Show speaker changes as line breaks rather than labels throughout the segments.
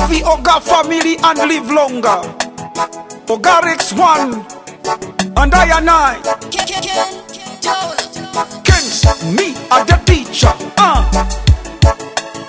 the Oga family and live longer. Oga Rex 1 and I and I. Kings, me are the teacher. Uh.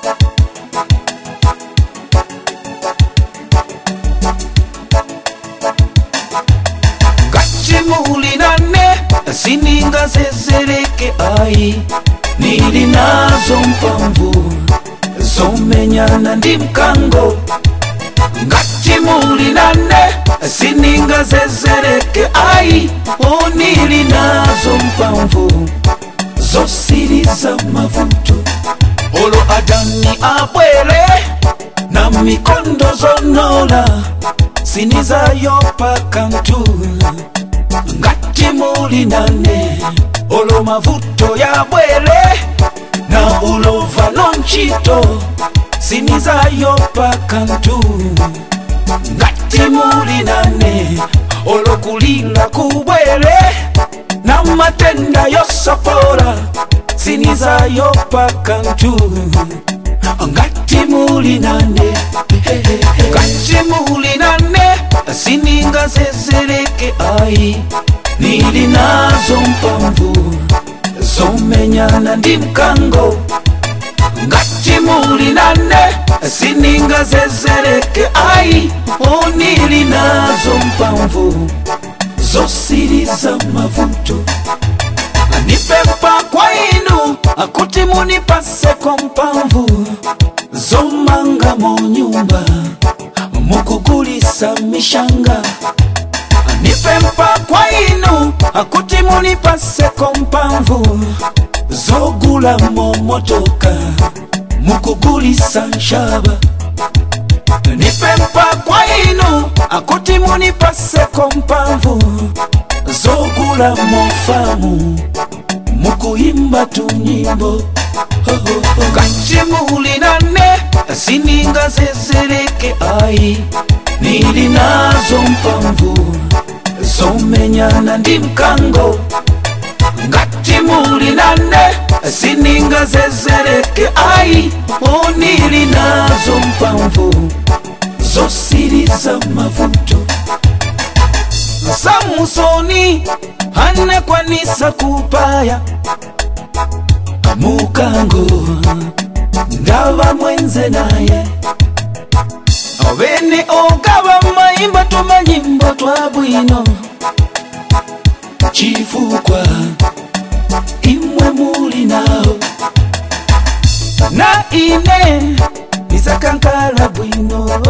gachimulinane sininga zezereke ai nili nazo mpamvu zomenyana ndi mkango ngachimulinane sininga zezereke ai o nili nazo mpamvu zosiriza mavuto olo adani abwere na mikondo zonola sinizayopa kantu ngati muli nane olo mavuto yabwere na ulova lonchito sinizayopa kantu ngati muli nane olo kulila kubwere na matenda yosapora sinizayopa kantu ngati muli nane ngati muli nane sininga zezereke ai nili nazo mpamvu zomenyana ndi mkango ngati muli nane sininga zezereke ai o nili nazo mpamvu zosiriza mavuto nipempa kwa inu akuti munipaseko mpamvu zomanga mu nyumba mukugulisa mishanga nipempa kwa inu akuti munipaseko mpamvu zogula momotoka mukugulisa nshaba nipempa kwa inu akuti munipaseko mpamvu zogula mofamu mukuyimba tunyimbo kachimulinane sininga zezereke ai nili nazo mpamvu zomenyana ndi mkango ngati muli nane sininga zezereke ai o nili nazo mpamvu zosiriza mavuto samusoni anekwanisa kupaya mukango ngava mwenze naye ovene ogava mayimba tumanyimbo twa bwino chifukwa imwe muli nawo na ine nisakankala bwino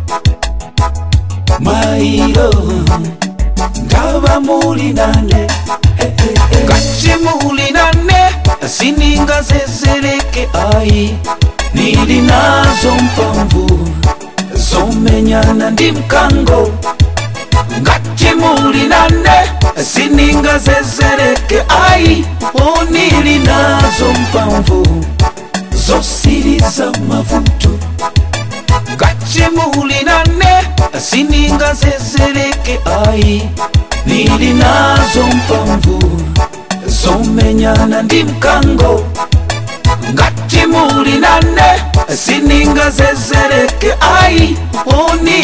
mailo ngava muli nane ngati muli nane sininga zezereke ai nili nazo mpamvu zomenyana ndi mkango ngati muli nane sininga zezereke ai o nili nazo mpamvu zosiriza mavuto ngati muli nane sininga zezereke ai nili nazo mpamvu zomenyana ndi mkango ngati muli nane sininga zezereke ai o nili